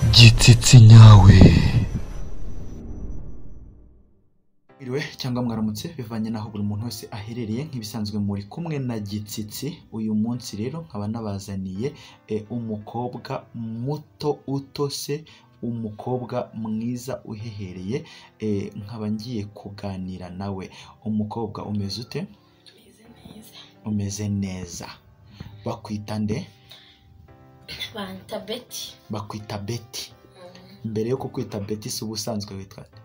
igitsitsi nyawe Mwiriwe cyangwa mwaramutse bivanye n'aho buri muntu wese aherereye nk'ibisanzwe muri kumwe na gitsitsi uyu munsi rero nkaba nabazaniye e, umukobwa muto utose umukobwa mwiza uhehereye e, nkaba ngiye kuganira nawe umukobwa umeze ute Meze neza. umeze neza bakwita nde Banta Betty. bakwita beti mbere yo kukwita beti si ubusanzwe witwa nde?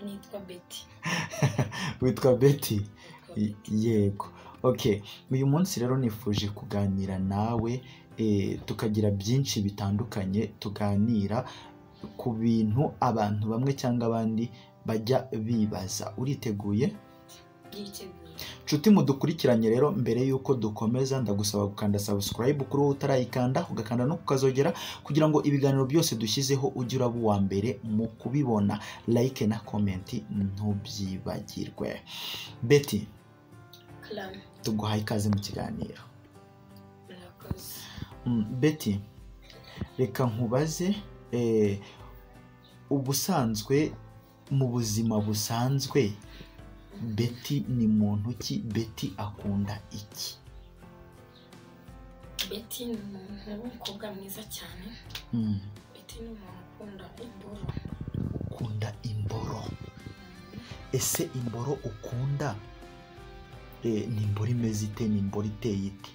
Nitwa Betty. witwa beti yego okay uyu munsi rero nifuje kuganira nawe eh, tukagira byinshi bitandukanye tuganira ku bintu abantu bamwe cyangwa abandi bajya bibaza uriteguye Yiteguye. nshuti mudukurikiranye rero mbere y'uko dukomeza ndagusaba gukanda subscribe kuri wowe utarayikanda ugakanda no kukazogera kugira ngo ibiganiro byose dushyizeho ujye uraba uwa mbere mu kubibona like na comment ntubyibagirwe beti Clam. tuguhaye ikaze mu kiganiro Murakoze. Mm, Betty reka nkubaze eh, ubusanzwe mu buzima busanzwe Betty ni muntu ki Betty akunda iki Betty ni umuntu w'umukobwa mwiza cyane. Mm, Betty ni umuntu ukunda imboro. ukunda imboro ese imboro ukunda eh, ni imboro imeze ite ni imboro iteye ite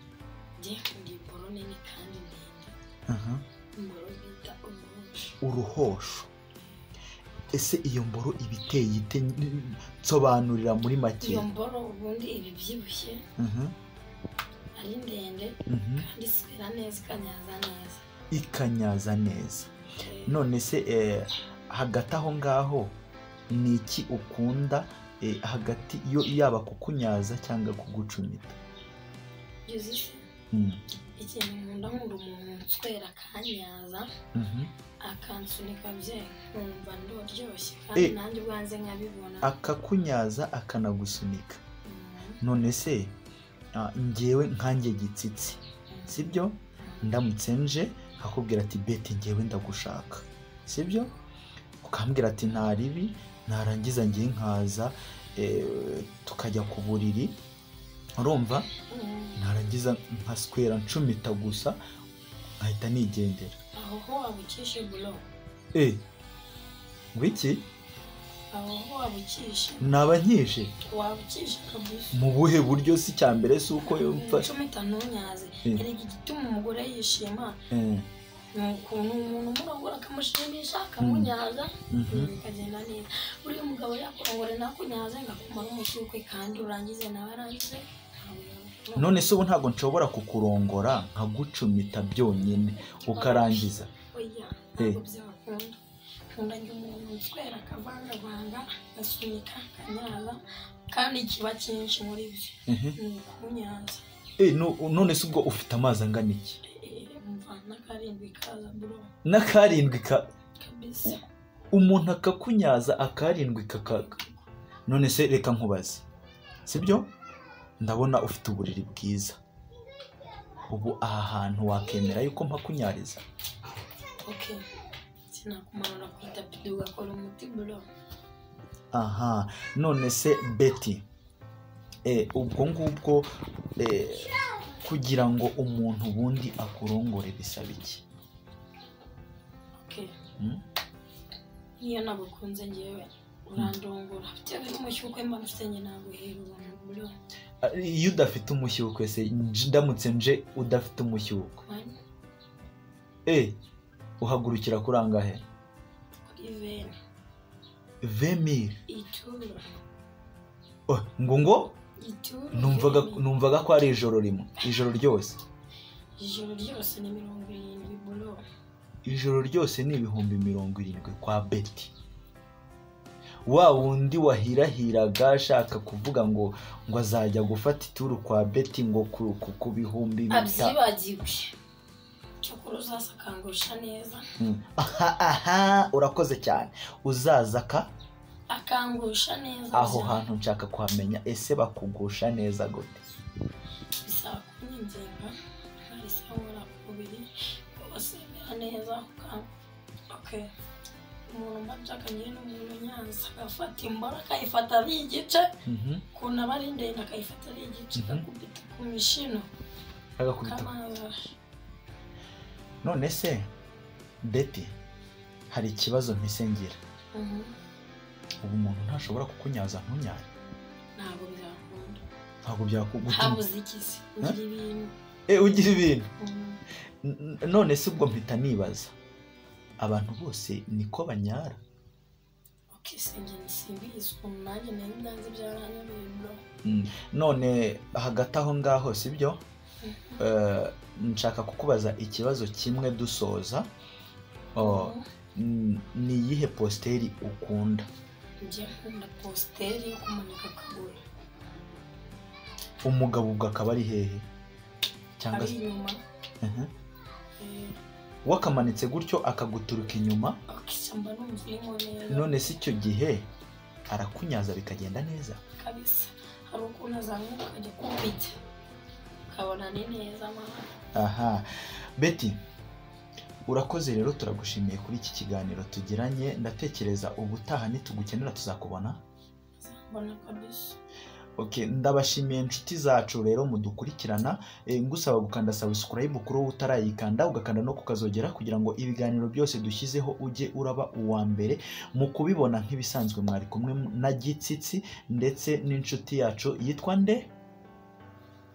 Njye nkunda imboro nini kandi ndende. Aha, Imboro bita umunshu. uruhosho ese iyo mboro iba iteye ite N- nsobanurira muri make Iyo mboro ubundi iba ibyibushye Aha, ari ndende mhm. kandi iswera neza ikanyaza neza. ikanyaza neza Eh, none se eh, hagati aho ngaho ni iki ukunda eh, hagati yo yaba kukunyaza cyangwa kugucumita byuze ifu. Mm, Ikintu nkunda nkunda umuntu unswera akanyaza. mhm. akansunika bye nkumva ndoryoshye kandi Eh. nanjye ubwanjye nkabibona akakunyaza akanagusunika Mm, none se ah, njyewe nkanjye gitsitsi sibyo mm. ndamutse nje akubwira ati beti njyewe ndagushaka sibyo ukambwira ati nta ribi narangiza ngiye nkaza eh, tukajya ku buriri urumva Mm, narangiza nkaswera ncumita gusa nkahita nigendera aho ho wabukishe buro e wiki aho ho wabukishe naba nkije wabukishe kabuza mu buhe buryo si icya mbere si uko yumva icumi itanunyaze Eh. hari igituma umugore yishima Eh, ni ukuntu umuntu umurongora akamushimisha akamunyaza mhm. ibintu bikagenda neza buriya umugabo yakurongore nakunyaze ngakumara umusuke kandi urangize nawe arangize ntawe yakubona. none se ubu ntabwo nshobora kukurongora nkagucumita byonyine ukarangiza oya ntabwo byakunda nkunda njye umuntu utwera akavangavanga agasunika akanyaza kandi kiba cyinshi muri byo Ehe. ni ukunyaza Eh, no- none se ubwo ufite amazi angana iki Eh, umva n'akarindwi kaza bro n'akarindwi ka kabisa umuntu akakunyaza akarindwi kakaga none se reka nkubaze sibyo ndabona ufite uburiri bwiza ubu aha hantu wakemera yuko mpakunyariza ok sinakumanura ku itapi ugakora umuti bro aha none se beti e, ubwo ngubwo e, kugira ngo umuntu ubundi akurongore bisaba iki ok Mm. niyo nagukunze ngewe urandongora bitewe n'umushyukwe mba mfite njye naguhera ubuntu bro A- iyo udafite umushyukwe se nj- ndamutse nje udafite umushyukwe mani e, uhagurukira kuri angahe kuri veni vemiri itura Oh, ngo ngo itura numvaga veni. numvaga ko ari ijoro rimwe ijoro ryose ijoro ryose ni mirongo irindwi buro ijoro ryose ni ibihumbi mirongo irindwi kwa beti wa wundi wahirahiraga ashaka kuvuga ngo ngo azajya gufata ituru kwa beti ngo ku, ku, ku bihumbi bita abyibagiwe cyokora uzaza akangurusha neza Mm. aha aha urakoze cyane uzaza ka akangurusha neza aho gusa hantu nshaka kuhamenya ese bakugusha neza gute bisaba kunyinginga nkarisahura ku mubiri wose mera neza uka- oke umuntu mbajaganye n'umuntu nyanza agafata imboro akayifata ari igice Mhm. ukuntu aba ari ndende akayifata ari igice Mhm. agakubita ku mishino agakubita kamaza none se beti hari ikibazo mpise ngira Mhm. ubu umuntu ntashobora kukunyaza ntunyare ntabwo byakunda ntabwo byakugutuma habuze ikizi ugira ibintu ugira ibintu Mhm. N- none se ubwo mpita nibaza abantu bose niko banyara oke sinjye simbizi ukuntu nanjye nari ndanze byaranyobeye bro none hagati aho ngaho sibyo Eh, nshaka kukubaza ikibazo kimwe dusoza Oh, Mhm. n- ni iyihe positeri ukunda njye nkunda positeri yo kumanika akaguru umugabo ubwo akaba ari hehe cyangwa ari se inyuma Mhm. eh, wakamanitse gutyo akaguturuka inyuma akishyamba numva urimo neza none se icyo gihe arakunyaza bikagenda neza kabisa hari ukuntu azamuka akajya kubijya ukabona ni neza mama aha beti urakoze rero turagushimiye kuri iki kiganiro tugiranye ndatekereza ubutaha nitugukenera tuzakubona azambona kabisa Okay, ndabashimiye inshuti zacu rero mudukurikirana Eh, ngusaba gukanda subscribe kuri wowe utarayikanda ugakanda no kukazogera kugira ngo ibiganiro byose dushyizeho ujye uraba uwa mbere mu kubibona nk'ibisanzwe mwari kumwe na gitsitsi ndetse n'inshuti yacu yitwa nde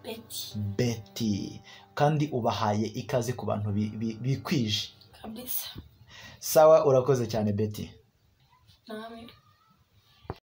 beti beti kandi ubahaye ikaze ku bantu bi- bi- bikwije kabisa sawa urakoze cyane beti nawe